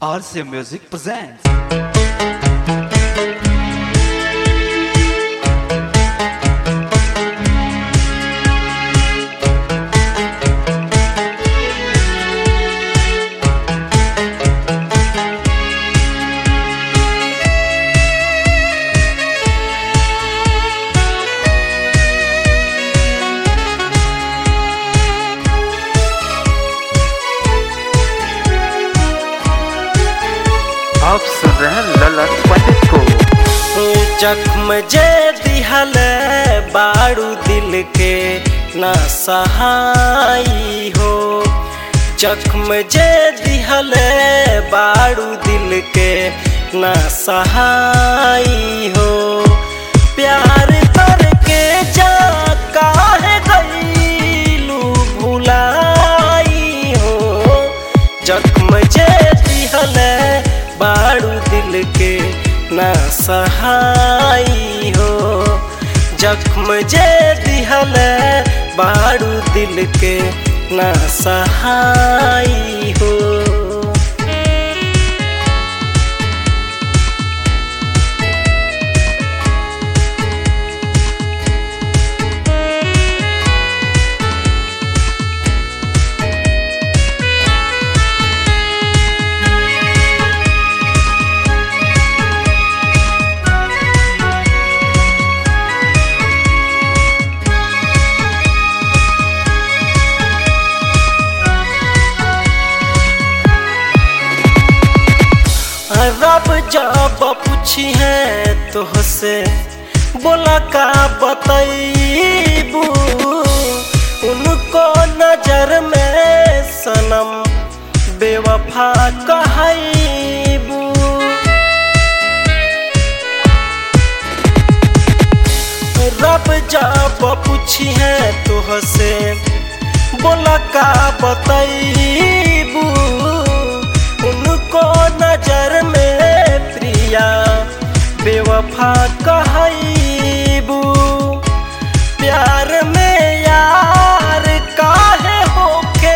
RCA Music presents. आप सुन रहे हैं ललन पंडित को जख्म जे दिहल बारू दिल के ना सहाई हो जख्म जे दिहल बारू दिल के ना सहाई हो प्यार करके जा काहे गईलू भुलाई हो जख्म जे दिहल बारू दिल के ना सहाई हो जख्म जे दिहल बारू दिल के ना सहाई हो रब जब पूछी है तुहसे बोला का बतैबू उनको नजर में सनम बेवफा कहबू रब जब पूछी है तुहसे बोला का बतैबू उनको नजर में प्रिया बेवफा कहबू प्यार में यार काहे होके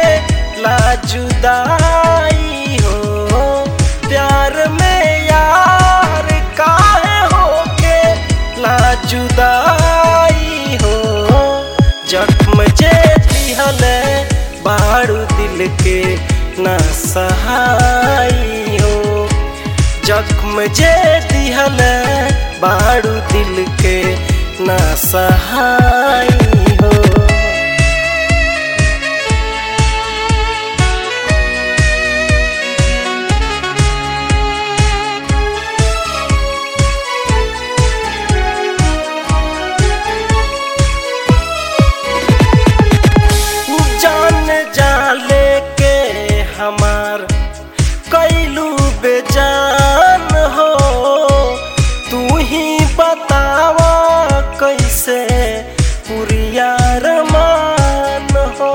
लाजुदाई हो प्यार में यार काहे होके लाजुदाई हो जख्म जे दिहल बारू दिल के ना सहाई हो जख्म जे दिहल बारू दिल के ना सहाई हो जान जाले के हमार कैलू बेजान हो तू ही बतावा कैसे पुरिया रमान हो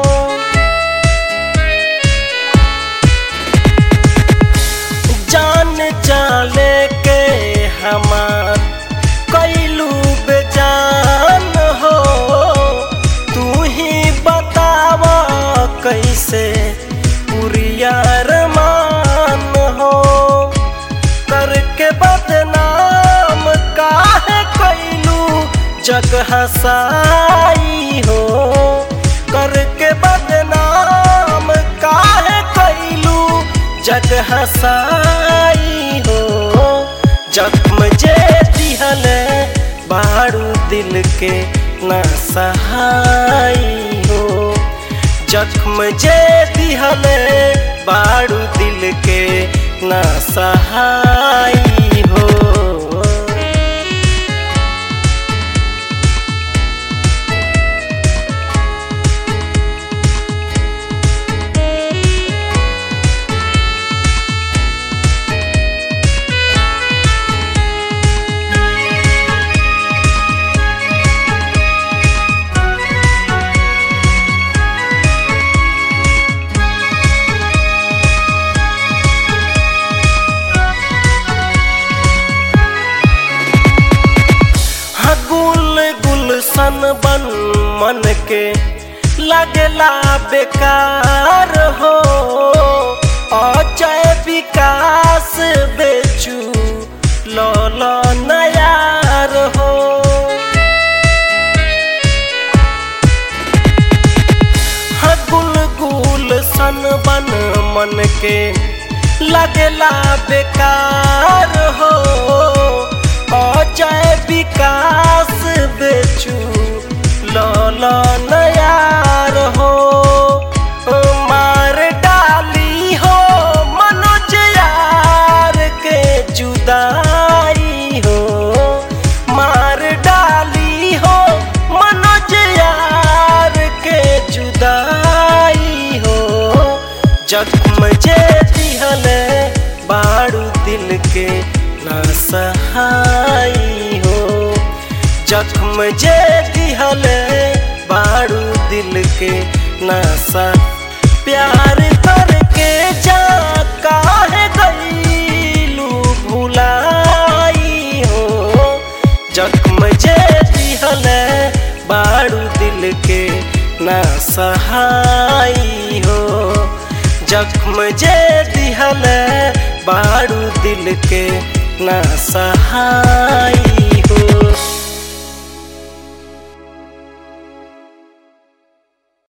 जान जाले के हमार कैलू बेजान हो तू ही बतावा कैसे पुरिया रमान हो करके बदनाम काहे कैलू जग हसाई हो करके बदनाम काहे कैलू जग हसाई हो जख्म जे दिहल बारू दिल के ना सहाई हो जख्म जे दिहल बारू दिल के ना सहाई हो हाँ, गुल गुलशन बन मन के लगला बेकार हो अजय विकार बन के लगला बेकार हो अजय विकास बेचू लल नयार हो मार डाली हो मनोज यार के जुदाई हो मार डाली हो मनोज यार के जुदाई हो जख्म जे दिहल बारू दिल के ना सहाई हो जख्म जे दिहल बारू दिल के ना सा प्यार करके जा काहे गईलू भुलाई हो जख्म जे दिहल बारू दिल के ना सहाई हो जख्म जे दिहल बारू दिल के ना सहाई